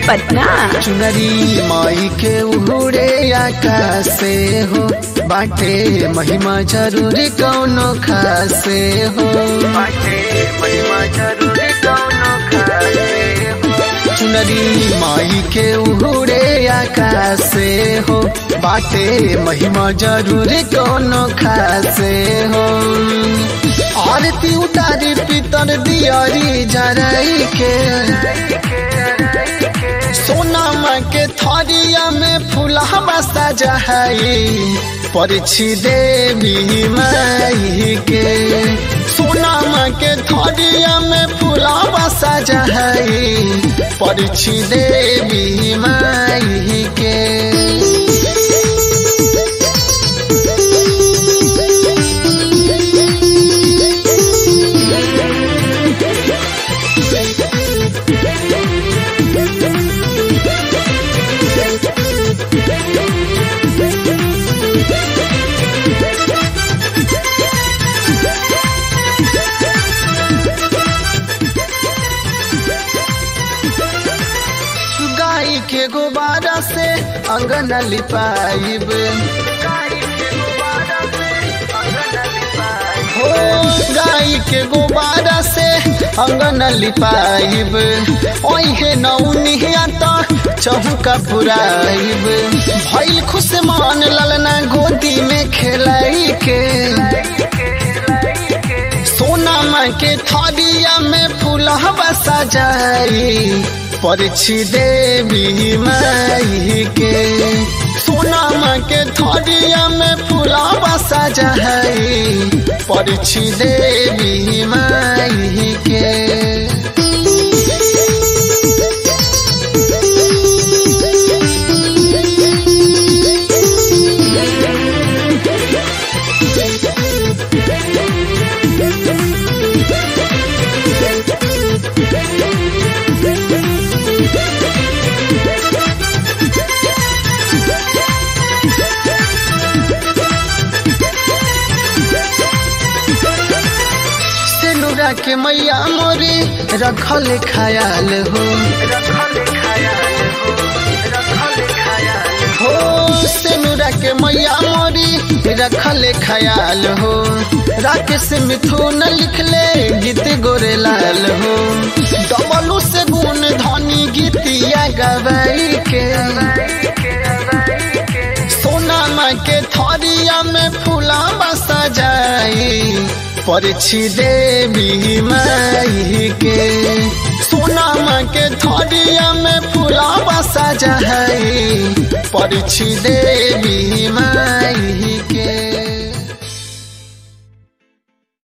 पटना चुनरी माई के उड़े आकाश से हो बाटे महिमा जरूरी कौनो खासे हो बाटे महिमा जरूरी कौनो खासे हो चुनरी माई के उड़े आकाश से हो बाटे महिमा जरूरी कौनो खासे हो आरती उतारी पितर दियारी जराई के सोनामा के थरिया में फूलहवा सजाई परिछि देवी माई के सोनामा के थरिया में फूलहवा सजाई परिछि देवी माई के गाय के गुब्बारा से अंगन लिपाइब हो गाय के गुब्बारा से अंगन लिपाइब ओहे नौनिया तो चौका पुराइब भइल खुश मान ललना गोदी में खेलाई के सोनामा के थरिया में फूलहवा सजाई परिछि देवी माई के सोनामा के थरिया में फूलहवा सजाई परिछि देवी माई के सेनुरा के मैया मोरी रखल खयाल हो हो सेनुरा के मैया मोरी रखल खयाल हो राकेश मिथुन लिखले गीत गोरे लाल हो डबलू से गुण धनी गीतिया गवाई के सोनामा के थरिया में फूला सजाई परिछि देवी माई के सोनामा के थरिया में फूला सजाई परिछि देवी माई के